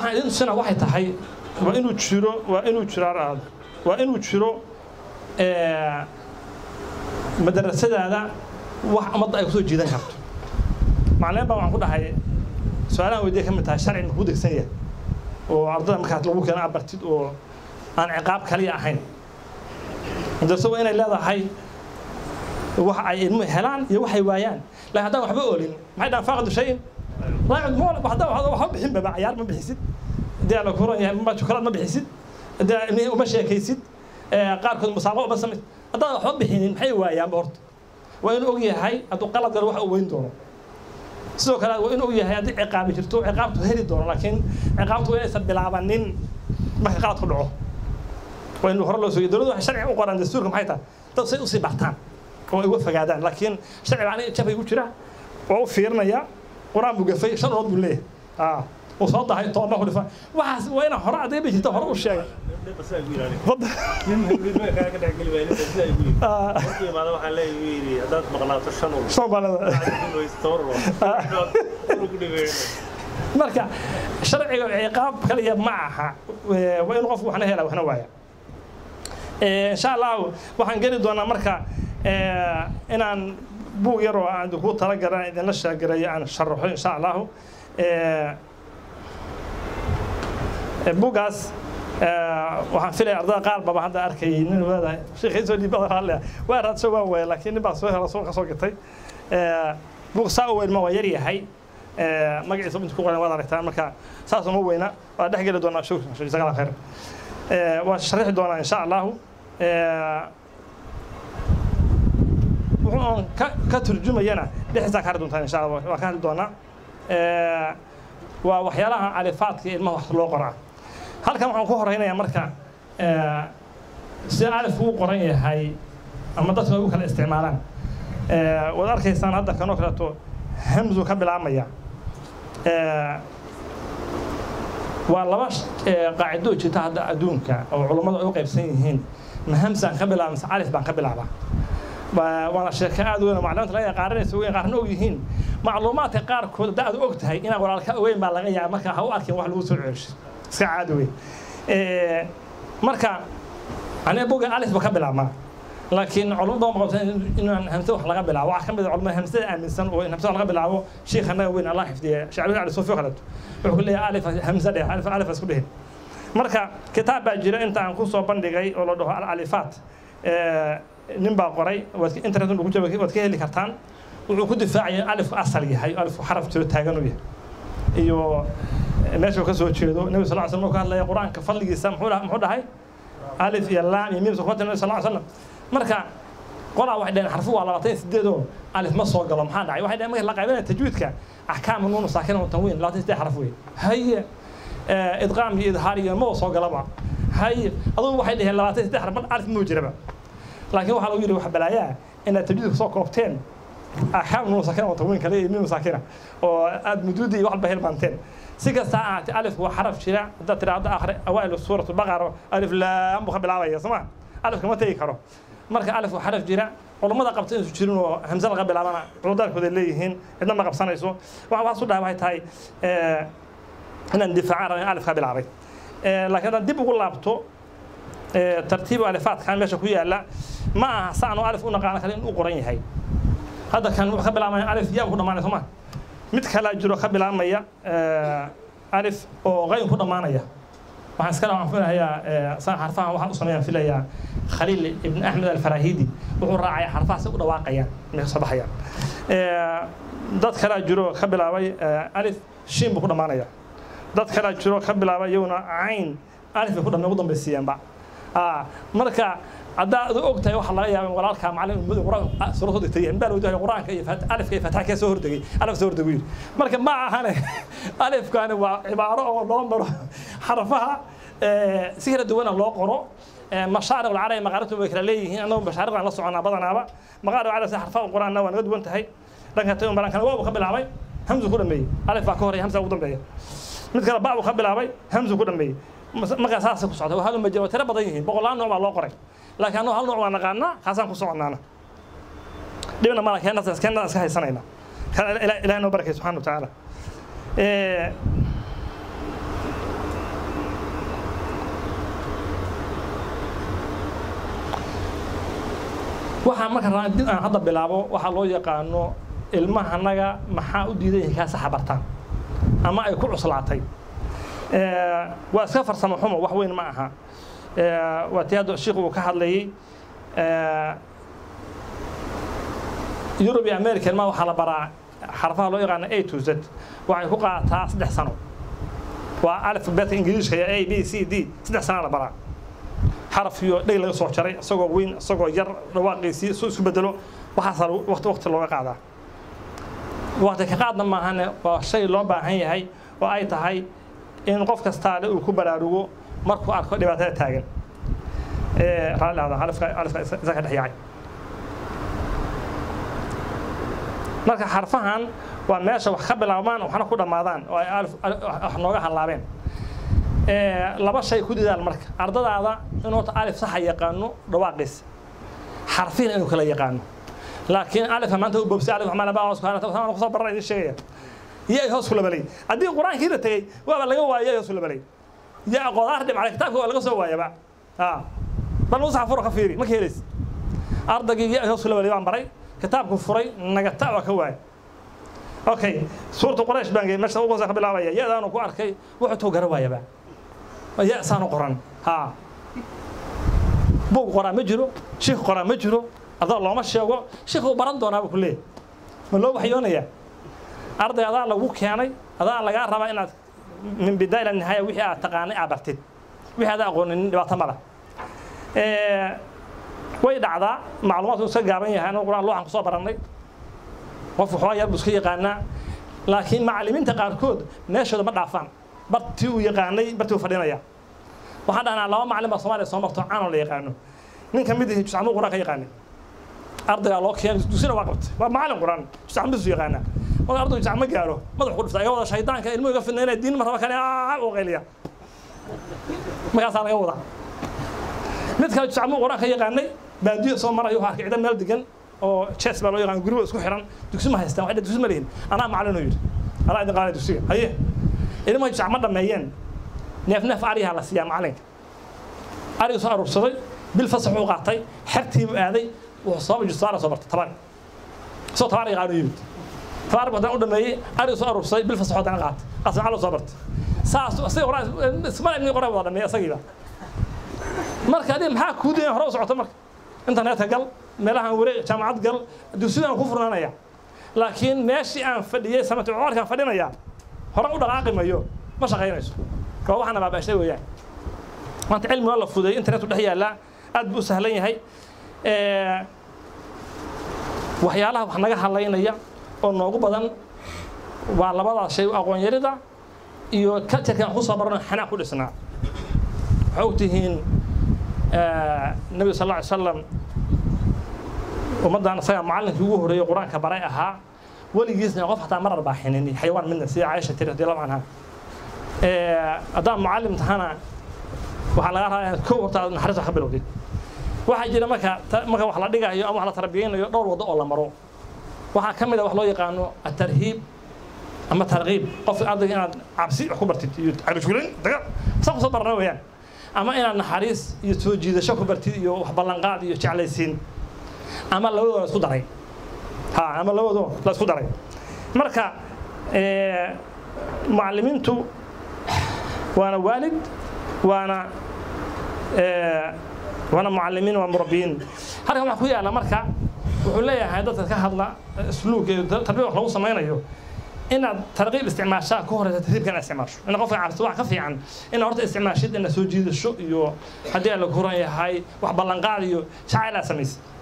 waxaan idin tusina waxay tahay waa inuu jiro waa inuu jiro araado waa inuu jiro madarasadaada wax ummadda ay kusoo jiidan karto macalin baa waxaan ku dhahay su-aalahan weydiya ka mid tahay sharci makuu degsan yahay oo ardada markaas lagu keeno abartid oo aan ciqaab kaliya ahayn madarasadu waa inay leedahay wax ay ilmuhu helaan iyo waxay waayaan laakiin haddaan waxba oolin maxay dhahan faaqdu shayin raacid mool haddaan waxba bixin baba cayaar ma bixisid dee la kuran yahay ma shukalaad ma bixisid dee ilmihii uma sheekaysid qaarkood musaaqo uma samays haddaan waxba bixinin maxay waayaanba horta waa inuu og yahay hadduu qalad galo wax uu weyn doono sidoo kale waa inuu og yahay haddii ciqaabi jirto ciqaabtu heli doono laakiin ciqaabtu waa inaysan bilaabanin marka qaladku dhaco waa inuu hore loo sooyay dowladdu waxay sharci u qoraan dastuurka maxay tahay dad say usii bartaan oo ay uga fogaadaan laakiin sharciga aniga jabay ku jira waa u fiirinaya qur-aan buu gafay shan ood buu leeyahay uu soo dahay tooma ku dhifa waxaas waa inaan hore adayba jirta hore u sheegay marka sharciga ciqaab kaliya ma aha waa in qofku waxna hela waxna waaya insha allahu waxaan geli doonaa marka inaan buug yar oo aan ku talagalan idinla sheegarayo aan sharaxo insha allahu buuggaas waxaan filaya ardada qaar baba hadda arkayay nin leedahay sheekhiisoo dhiibada halle waa raadso waa waaya laakiin nin baa soo hela soo kasoo gatay buug saa u weyn ma waa yar yahay magaciisa inta ku qoran waad aragtaan marka saas uma weyna waa dhex geli doonaa shukr jazakallah khayr waan sharixi doonaa insha allahu wuxuu ka ka turjumayana dhexdiisaa ka hadli doontaa insha allah waan ka hadli doonaa waa waxyaalaha califaadka ilmaha wax loo qoraa halkan waxaan ku horeynayaa marka sida alifku u qoran yahay ama dadka ugu kala isticmaalaan waad arkaysaan hadda kanoo kaleeto hamzu ka bilaabmaya waa laba qaacido jirta hadda adduunka oo culummadu ay u qaybsan yihiin ma hamsaan ka bilaaba mise alif baan ka bilaabaa waana sheeko aad weyn oo macluumaadka laga qaaranaysa weyn qaarna og yihiin macluumaadka qaarkood hadda aad og tahay inaan walaalka ogeyn baa laga yaaba marka ha u arkin wax lagu soo celisho iska caadi wey marka aniga boga alif ba ka bilaabmaa laakiin culumada ma qabsan inaan hamse wax laga bilaabo waxaa ka mid a culamada hamsada aaminsan oo in hamse wax laga bilaabo sheekh anaga weyn allah xifdiya shacbi ali suufi kaleeto wuxuu ku leeyahay alif hamse dheh alif alif isku dhihin marka kitaab baa jira inta aan ku soo bandhigay oo la dhaho al alifaat nin baa qoray internet ku jira waad ka heli kartaan wuxuu ku difaacaya alifku asal yahay alifku xaraf jiro taagan u yahay iyo meesha uu ka soo jeedo nebi sal slam ka hadlaya qur-aanka fadligiisa muxuu dhahay alif iyo laam iyo miim kuma nabi sal slam marka qolaa waxay dhaheen xarfu waa labaatan iyo sideed oo alif ma soo galo maxaa dhacay waxay dhaheen marka la qaybinaya tajwiidka axkaamu nuunu saakina wa tanwiin labaatan iyo sideed xaraf wey haye idqaam iyo idhaar iyo ma soo galaba haye adugu waxay dhaheen labaatan iyo sideed xaraf mar alif muu jiraba laakiin waxaa lagu yidhi wax balaayaa inaad tajwiidka soo koobteen axkaam nuunu saakina wa tanwiin kale iyo miim saakina oo aad muduudi iyo waxba hilmaanteen si kasta ha ahaatee alifku waa xaraf jira haddaad tiraahdo akhri awaail suurat baqara alif laam buu ka bilaabaya soo ma alifka ma tegi karo marka alif waa xaraf jira culummada qabta inaysu jirin oo hamse laga bilaabana cudurdaarkooda leeyihiin cidna ma qabsanayso waxaan waxaas u dhahay waxay tahay inaan difaacaan rabin alif ka bilaabay laakiin haddaan dib ugu laabto tartiibu alifaadkan meesha ku yaala ma aha saan oo alif u naqaano kale in u qoran yahay hadda kan wuxuu ka bilaabmaya alif yaa ku dhamaanaya soo ma mid kalaa jiro ka bilaabmaya alif oo qayn ku dhammaanaya waxaan iska waxaan filayaa saan xarfahan waxaan u sameeyaan filayaa khaliil ibn axmed alfarahidi wuxuu raacaya xarfaha si u dhawaaqayaan inay kasoo baxayaan dad kalaa jiro ka bilaabay alif shiin buu ku dhammaanaya dad kalaa jiro ka bilaabay iyaguna cayn alif bay ku dhamay ugu dambaysiiyeenba marka haddaa adu og tahay waxaa laga yaaba walaalkaa macallin ummadu quraan suurad soo degtay inbaa loo dahay quraanka iyo alifka iyo fataxa kee soo hordegay alif soo hordegay yidhi marka ma ahane alifkani waa cibaaro oo loo maro xarfaha si kala duwana loo qoro mashaariq alcarabi maqaaribtu way kala leeyihiin annagu mashaariqdan la soconaa badanaaba maqaarib alcarabi si xarfaha quraanna waa naga duwan tahay dhanka tayo barankana waa buu ka bilaabay hamzu ku dhameeyey alif baa ka horeeya hamza ugu dambeeya mid kale ba buu ka bilaabay hamzu ku dhameeyey markaa saasay ku socda hal majiro tiro badan yihiin boqolaal nooc baa loo qoray laakiin annagu hal nooc waa naqaanaa kaasaan ku soconaana dhibna mala keenaas keenaas iska haysanayna ilahay noo barakay subxana wa tacaala waxaa marka rabaa dib aan hadda bilaabo waxaa loo yaqaano ilmahanaga maxaa u diidan yahay kaa saxa bartaan ama ay ku cuslaatay waa iska farsamo xumo wax weyn ma aha waa tii hadda sheikhu uu ka hadlayey yurub iyo american ma waxaa la baraa xarfaha loo yaqaano a to z waxay ku qaadataa saddex sano waa alfabetka ingiriiska iyo a b c d saddex sana la baraa xaraf iyo dheg laga soo jaray isagoo weyn isagoo yar dhawaaqiisii su isu bedelo waxaasaa waqti waqti looga qaadaa waqti ka qaadna maahane waa shay loo baahan yahay oo ay tahay in qof kastaale uu ku baraarugo markuu arko dhibaatada taagan raalli ahda alifka alifka isa ka dhex yaacay marka xarfahan waa meesha wax ka bilaabmaan waxna ku dhammaadaan oo ay alif wax nooga hallaabeen laba shay ku dadaal marka ardadaada inuu alif saxa yaqaano dhawaaqiisa xarfiina inuu kala yaqaano laakiin alifka maanta u bobsay alif waxmaa labaa subhana kusoo barra idin sheegaya iyo ay hoos ku labalay haddii qur-aankii la tegey waaba laga waayay ay hoos ku labalay iyo aqoodaar dhibcay kitaabka waa laga soo waayaba bal musaxa furo ka fiiri ma ka helaysa ardaygii iyo ay hoos ku labalay baan baray kitaabku furay nagata waa ka waaya okay suurta quraysh baan geeyey meesha ugu ka bilaabaya ya-daanu ku arkay wuxuu tuu gara waayaba ya saanu qoran ha buug qoraa ma jiro shiikh qoraa ma jiro adaa looma sheego shiikh uu baran doonaaba ku leeyahy ma loo waxyoonayaa arday adaa lagu keenay adaa lagaa rabaa inaad min bidaa ila nihaaya wixii aad taqaanay aad bartid wixii adaa aqoonin dhibaato ma lah way dhacdaa macluumaadku iska gaaban yahay anigu quraan looxan kusoo barannay qof waxbaa yar buu iska yaqaanaa laakiin macallimiinta qaarkood meeshooda ma dhaafaan bartii uu yaqaanay bartii uu fadhinaya waxaan dhahnaa laba macallin baa soomaaliya soo marto caanoo la yaqaano nin ka mid ihi juscamuu quraan ka yaqaanay ardaygaa loo keenay dusina waa qabtay waa macallin quraan juscamisu yaqaanaa marka ardaygu juscam ma gaaro madax ku dhifta iga wada shaydaanka ilmuhu iga fidnaynaya diin ma raba kale oo qayliya markaasaa laga wadaa mid kale juscamuu quraan ka yaqaanay baadiyo soo marayo waxaa arkay ciidan meel degan oo ches baa loo yaqaan guriba isku xiran dugsi ma haystaan waxay dugsi ma lihin anaa macallin oo yidhi anaa idin qaanay dugsiga haye ilmaha juscac ma dhammeeyeen neef neef ariyaha la siiyaa macallinka ariga soo aruursaday bil fasax uu qaatay xertiibuu aaday wuxuu sababa justaara soo bartay tabari isagoo tabaar yaqaano yimid tabaar buu haddana u dhameeyey ariga soo aruursaday bil fasax haddana qaatay qaas macallin soo bartay saas isaga qoraa ismale ibni qoraa wada dhameeyey isagiiba marka adiga maxaa kuu dayay hore u socoto marka internetka gal meelahan wareeg jaamacad gal dugsidaan ku furnaanaya laakiin meeshii aan fadhiyey sanadka comarkaan fadhinaya hore u dhaqaaqi mayo ma shaqaynayso waa waxaana baabaashay weeyaan maanta cilmi waa la fudeeyey internetu dhex yaallaa aad buu u sahlan yahay waxyaalaha wax naga hadlaynaya oo noogu badan waa labadaas shay aqoon yarida iyo culturekan wax ku soo barano xanaaq ku dhisnaa waxay ogtihiin nebiga sal alla alay salam ummaddan isagaa macallinkii ugu horreeyey qur-aanka baray ahaa weligiisna qof xataa marar baa xinin xayawaan midna sida caaisha tiri radi allahu canha haddaan mucallim tahana waxaa laga rabaa inaad kow horta aad naxariis wax ka bilowdid waxaa jira marka marka wax la dhigayo ama wax la tarbiyaynayo dhowr waddo oo la maro waxaa ka mid a wax loo yaqaano atarhiib ama tarqiib qofka ardayga inaad cabsi wax ku bartid iyo carujulin daga saa kusoo barana weeyaan ama inaad naxariis iyo soo jiidasho ku bartid iyo wax ballanqaad iyo jeclaysiin ama labadoo la isku daray ha ama labadoo la isku daray marka mucallimiintu waana waalid waana waana mucallimiin waa murabbiyiin halkan waxaa ku yaalla marka wuxuu leeyahay dadka ka hadla isluug iyo tarbiya wax lagu samaynayo inaad tarqiib isticmaashaa ka horeysa tartiibka inaad isticmaasho ina qofka cabsi wax ka fiican inaad horta isticmaashid inaad soo jiidasho iyo haddii aan la kuran yahay wax ballanqaad iyo jacayl aad samaysid